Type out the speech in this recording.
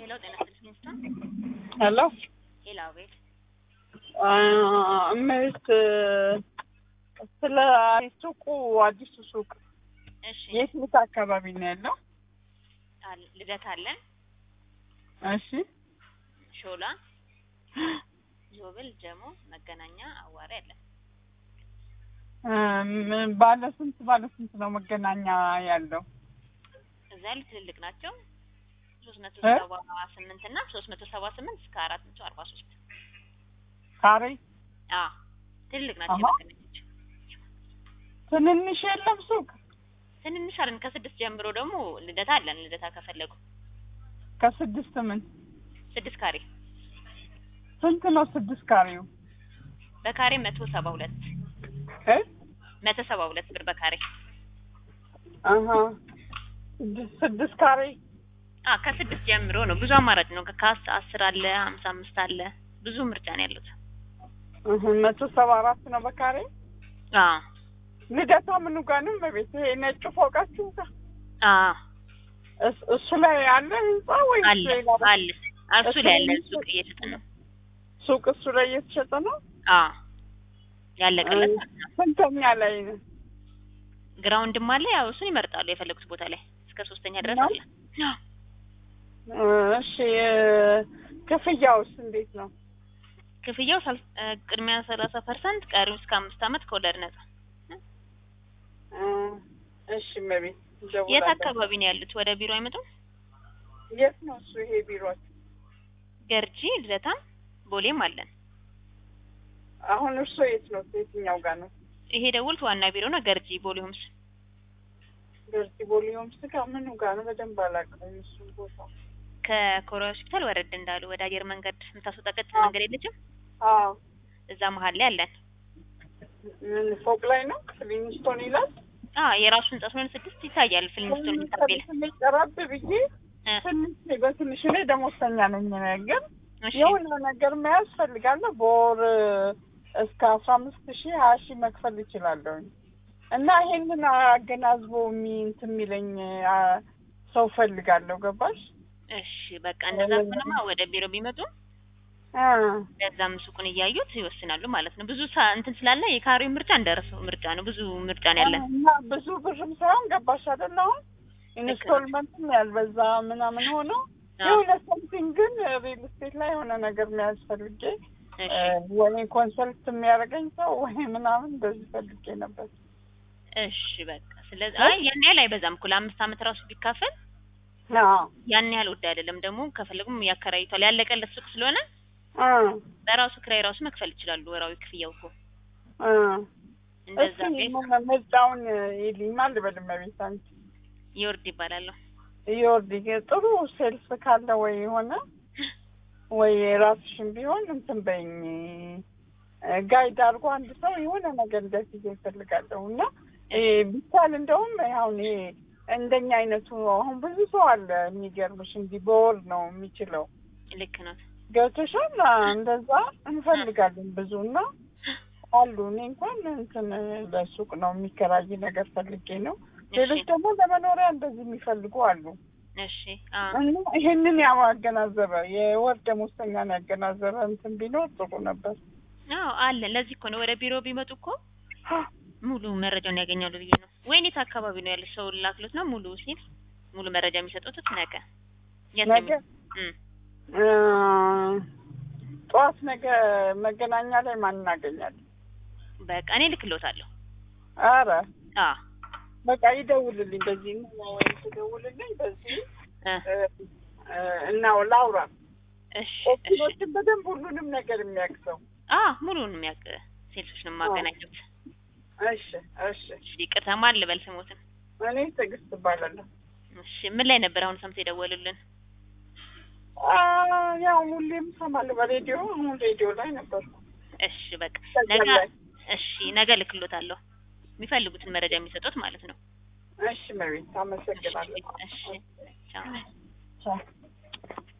ሄሎ ጤና ይስጥልኝ ሚስቶን ሄሎ ሄሎ አቤት እመቤት ስለ ሱቁ አዲሱ ሱቅ እሺ የት የት አካባቢ ነው ያለው? አለ ልደት አለን እሺ ሾላ ዞብል ጀሞ መገናኛ አዋሪ አለን እም፣ ባለ ስንት ባለ ስንት ነው መገናኛ ያለው? እዛ ያሉ ትልልቅ ናቸው ሶስት መቶ እ? ሰባ ስምንት እና ሶስት መቶ ሰባ ስምንት እስከ አራት መቶ አርባ ሶስት ካሬ አ ትልልቅ ናቸው አሃ። መገናኞች ትንንሽ የለም ሱቅ? ትንንሽ አለን ከስድስት ጀምሮ ደግሞ ልደታ አለን ልደታ ከፈለጉ ከስድስት ምን ስድስት ካሬ ስንት ነው ስድስት ካሬው? በካሬ መቶ ሰባ ሁለት እ? መቶ ሰባ ሁለት ብር በካሬ አሀ ስድስት ስድስት ካሬ አ ከስድስት ጀምሮ ነው ብዙ አማራጭ ነው ከካስ አስር አለ ሀምሳ አምስት አለ ብዙ ምርጫ ነው ያሉት እህ፣ መቶ ሰባ አራት ነው በካሬ አ ልደታ ምኑ ጋር ነው እመቤት? ይሄ ነጩ ፎቃችሁ ጋር አ እስ- እሱ ላይ አለ ህንጻ ወይስ አለ ሌላ ቦታ? አለ እሱ ላይ ያለ ሱቅ እየሸጠ ነው ሱቅ እሱ ላይ እየተሸጠ ነው? አ ያለቀለት ማለት ነው ስንተኛ ላይ ነው? ግራውንድም አለ ያው እሱን ይመርጣሉ የፈለጉት ቦታ ላይ እስከ ሶስተኛ ድረስ ነው? አለ እ፣ እሺ እ፣ ክፍያውስ እንዴት ነው? ክፍያው ሳል- እ፣ ቅድሚያ ሰላሳ ፐርሰንት ቀሪው እስከ አምስት አመት ከወለድ ነጻ እ፣ እሺ እመቤት የት እደውላለሁ። አካባቢ ነው ያሉት ወደ ቢሮ አይመጡም የት ነው እሱ ይሄ ቢሮች? ገርጂ ልደታም ቦሌም አለን አሁን እርሶ የት ነው? የትኛው ጋር ነው? ይሄ ደውልት ዋና ቢሮ ነው ገርጂ ቦሌ ሆምስ ገርጂ ቦሌዮም ስጋ ምኑ ጋር ነው? በደንብ አላውቀውም እሱን ቦታ። ከኮሪያ ሆስፒታል ወረድ እንዳሉ ወደ አየር መንገድ የምታስወጣ ቀጥታ አዎ። መንገድ የለችም አዎ እዛ መሀል ላይ አለን ምን ፎቅ ላይ ነው? ፍሊንስቶን ይላል። አ የራሱ ህንጻ ስለሆነ ስድስት ይታያል ፍልምስቶን የሚታበል ትንሽ ቀረብ ብዬ ትንሽ በትንሽ ላይ ደሞዝተኛ ነኝ ግን እሺ የሆነ ነገር መያዝ ፈልጋለሁ። በወር እስከ አስራ አምስት ሺህ ሀያ ሺህ መክፈል ይችላለሁኝ እና ይሄንን አገናዝቦ የሚ እንትን የሚለኝ አ፣ ሰው ፈልጋለሁ። ገባሽ? እሺ በቃ እንደዛ ከሆነማ ወደ ቢሮ ቢመጡ አ፣ ለዛም ሱቁን እያዩት ይወስናሉ ማለት ነው። ብዙ ሳ- እንትን ስላለ የካሬው ምርጫ እንደረሰው ምርጫ ነው። ብዙ ምርጫ ነው ያለን። እና ብዙ ብርም ሳይሆን ገባሽ አይደል? አሁን ኢንስቶልመንትም ያልበዛ ምናምን ሆኖ የሆነ ሰምቲንግ ግን ሪል ስቴት ላይ የሆነ ነገር መያዝ ፈልጌ እሺ ወይ ኮንሰልት የሚያደርገኝ ሰው ወይ ምናምን እንደዚህ ፈልጌ ነበር። እሺ በቃ ስለዚህ አይ ያን ያህል አይበዛም እኮ ለአምስት አመት ራሱ ቢካፈል አዎ ያን ያህል ውድ አይደለም። ደግሞ ከፈለጉም ያከራይቷል ያለቀለት ሱቅ ስለሆነ አ በራሱ ክራይ ራሱ መክፈል ይችላሉ። ወራዊ ክፍያው እኮ አ እንደዛ እስኪ ቤት ምን- ምርጫውን ይልኝ ማን ልበል እመቤት አንቺ ይወርድ ይባላለሁ። ይወርድ ጥሩ ሴልስ ካለ ወይ የሆነ ወይ ራስሽን ቢሆን እንትን በይኝ ጋይድ አድርጎ አንድ ሰው የሆነ ነገር እንደዚህ ይፈልጋለሁ እና እ፣ ቢቻል እንደውም አሁን ይሄ እንደኛ አይነቱ አሁን ብዙ ሰው አለ የሚገርምሽ እንዲህ በወር ነው የሚችለው ልክ ነው። ገብቶሻል እንደዛ እንፈልጋለን ብዙ እና አሉ እኔ እንኳን እንትን ለሱቅ ነው የሚከራይ ነገር ፈልጌ ነው ሌሎች እሺ ደግሞ ለመኖሪያ እንደዚህ የሚፈልጉ አሉ እሺ አ እና ይሄንን ያገናዘበ የወር ደመወዝተኛን ያገናዘበ እንትን ቢኖር ጥሩ ነበር አዎ አለ። ለዚህ እኮ ነው ወደ ቢሮ ቢመጡ እኮ ሙሉ መረጃውን ያገኛሉ ብዬ ነው። ወይኔት አካባቢ ነው ያለ ሰው ላክሎት ነው ሙሉ ሲል ሙሉ መረጃ የሚሰጡት ነገ የት ነው ነገ የሚ- እም። እ፣ ጠዋት ነገ መገናኛ ላይ ማን እናገኛለን በቃ እኔ ልክሎታለሁ። አረ አ በቃ ይደውልልኝ በዚህ ነው ወይም ትደውልልኝ በዚህ እ እ፣ እ፣ እና ላውራ እሺ እሺ ኦፕሽኖችን በደንብ ሁሉንም ነገር የሚያውቅ ሰው አ ሙሉውን የሚያውቅ ሴልሶች ነው የማገናኘት። እሺ እሺ እሺ ይቅርታ ማን ልበል ስሞትን? እኔ ትዕግስት እባላለሁ እሺ ምን ላይ ነበር አሁን ሰምተው የደወሉልን? አ፣ ያው ሁሌም እሰማለሁ በሬዲዮ አሁን ሬዲዮ ላይ ነበርኩ እሺ በቃ ከዛ ነገ ላይ እሺ ነገ ልክሎታለሁ። የሚፈልጉትን መረጃ የሚሰጡት ማለት ነው። እሺ መቤት አመሰግናለሁ እሺ ቻው። ቻው